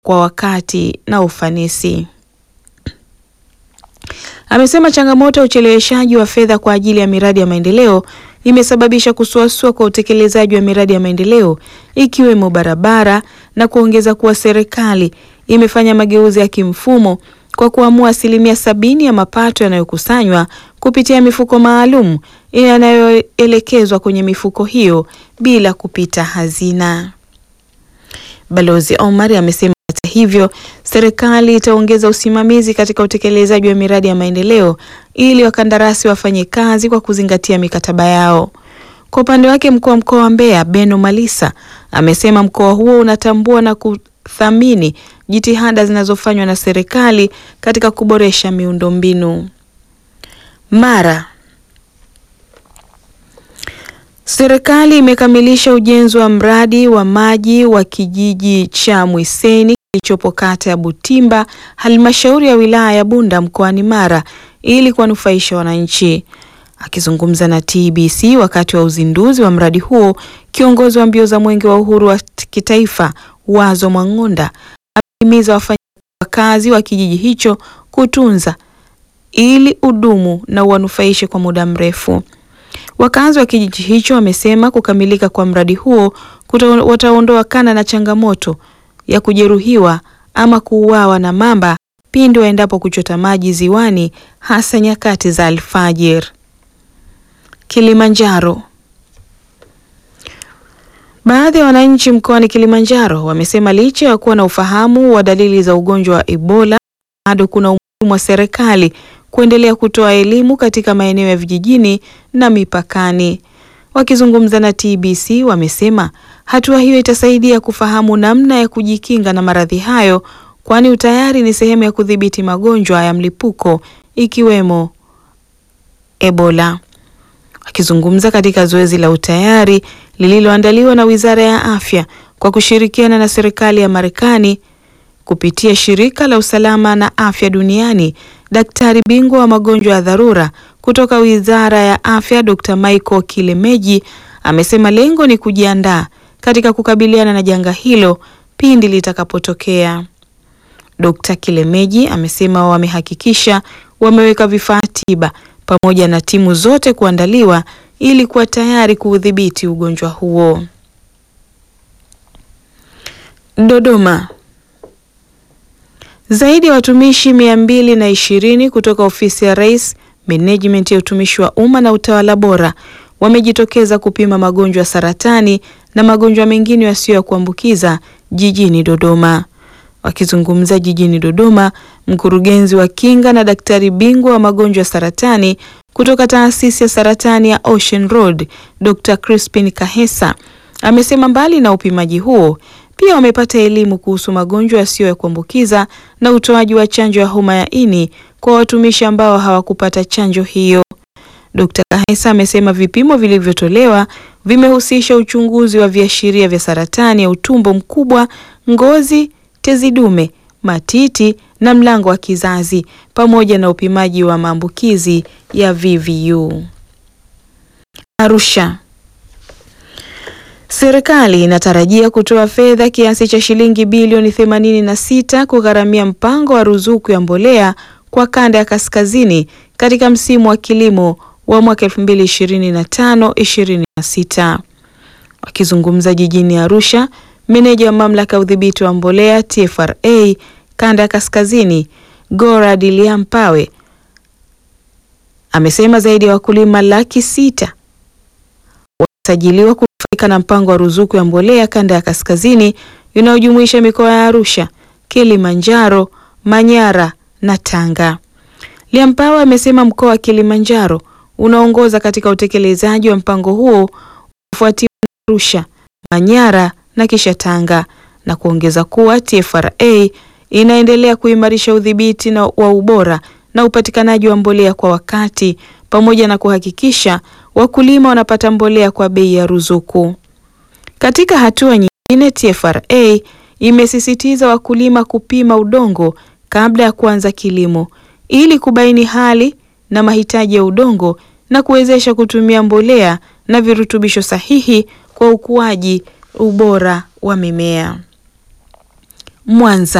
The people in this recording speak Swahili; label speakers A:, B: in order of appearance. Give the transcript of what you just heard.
A: kwa wakati na ufanisi. Amesema changamoto ya ucheleweshaji wa fedha kwa ajili ya miradi ya maendeleo imesababisha kusuasua kwa utekelezaji wa miradi ya maendeleo ikiwemo barabara na kuongeza kuwa serikali imefanya mageuzi ya kimfumo kwa kuamua asilimia sabini ya mapato yanayokusanywa kupitia mifuko maalum yanayoelekezwa kwenye mifuko hiyo bila kupita hazina. Balozi Omar amesema hata hivyo, serikali itaongeza usimamizi katika utekelezaji wa miradi ya maendeleo ili wakandarasi wafanye kazi kwa kuzingatia mikataba yao. Kwa upande wake, mkuu wa mkoa wa Mbeya Beno Malisa amesema mkoa huo unatambua na kuthamini jitihada zinazofanywa na serikali katika kuboresha miundombinu. Mara Serikali imekamilisha ujenzi wa mradi wa maji wa kijiji cha Mwiseni kilichopo kata ya Butimba, halmashauri ya wilaya ya Bunda mkoani Mara ili kuwanufaisha wananchi. Akizungumza na TBC wakati wa uzinduzi wa mradi huo, kiongozi wa mbio za Mwenge wa Uhuru wa kitaifa Wazo Mwang'onda amehimiza wafanyakazi wa kijiji hicho kutunza ili udumu na uwanufaishe kwa muda mrefu. Wakazi wa kijiji hicho wamesema kukamilika kwa mradi huo wataondoakana na changamoto ya kujeruhiwa ama kuuawa na mamba pindi waendapo kuchota maji ziwani hasa nyakati za alfajir. Kilimanjaro. Baadhi ya wananchi mkoani Kilimanjaro wamesema licha ya kuwa na ufahamu wa dalili za ugonjwa wa Ebola bado kuna umuhimu wa serikali kuendelea kutoa elimu katika maeneo ya vijijini na mipakani. Wakizungumza na TBC wamesema hatua hiyo itasaidia kufahamu namna ya kujikinga na maradhi hayo kwani utayari ni sehemu ya kudhibiti magonjwa ya mlipuko ikiwemo Ebola. Wakizungumza katika zoezi la utayari lililoandaliwa na Wizara ya Afya kwa kushirikiana na serikali ya Marekani kupitia shirika la usalama na afya duniani, daktari bingwa wa magonjwa ya dharura kutoka Wizara ya Afya Dr. Michael Kilemeji amesema lengo ni kujiandaa katika kukabiliana na janga hilo pindi litakapotokea. Dr. Kilemeji amesema wamehakikisha wameweka vifaa tiba pamoja na timu zote kuandaliwa ili kuwa tayari kuudhibiti ugonjwa huo. Dodoma. Zaidi ya watumishi mia mbili na ishirini kutoka ofisi ya Rais, menejimenti ya utumishi wa umma na utawala bora wamejitokeza kupima magonjwa ya saratani na magonjwa mengine yasiyo ya kuambukiza jijini Dodoma. Wakizungumza jijini Dodoma, mkurugenzi wa kinga na daktari bingwa wa magonjwa ya saratani kutoka taasisi ya saratani ya Ocean Road, Dr. Crispin Kahesa amesema mbali na upimaji huo pia wamepata elimu kuhusu magonjwa yasiyo ya kuambukiza na utoaji wa chanjo ya homa ya ini kwa watumishi ambao hawakupata chanjo hiyo. Dr. Kahesa amesema vipimo vilivyotolewa vimehusisha uchunguzi wa viashiria vya saratani ya utumbo mkubwa, ngozi, tezi dume, matiti na mlango wa kizazi pamoja na upimaji wa maambukizi ya VVU. Arusha. Serikali inatarajia kutoa fedha kiasi cha shilingi bilioni 86 kugharamia mpango wa ruzuku ya mbolea kwa kanda ya kaskazini katika msimu wa kilimo wa mwaka 2025-2026. Wakizungumza jijini Arusha, meneja wa mamlaka ya udhibiti wa mbolea TFRA kanda ya kaskazini Gora Diliampawe amesema zaidi ya wakulima laki sita wasajiliwa kunufaika na mpango wa ruzuku ya mbolea kanda ya kaskazini inayojumuisha mikoa ya Arusha, Kilimanjaro, Manyara na Tanga. Liampawe amesema mkoa wa Kilimanjaro unaongoza katika utekelezaji wa mpango huo kufuatiwa na Arusha, Manyara na kisha Tanga na kuongeza kuwa TFRA inaendelea kuimarisha udhibiti na wa ubora na upatikanaji wa mbolea kwa wakati pamoja na kuhakikisha wakulima wanapata mbolea kwa bei ya ruzuku. Katika hatua nyingine, TFRA imesisitiza wakulima kupima udongo kabla ya kuanza kilimo ili kubaini hali na mahitaji ya udongo na kuwezesha kutumia mbolea na virutubisho sahihi kwa ukuaji ubora wa mimea. Mwanza.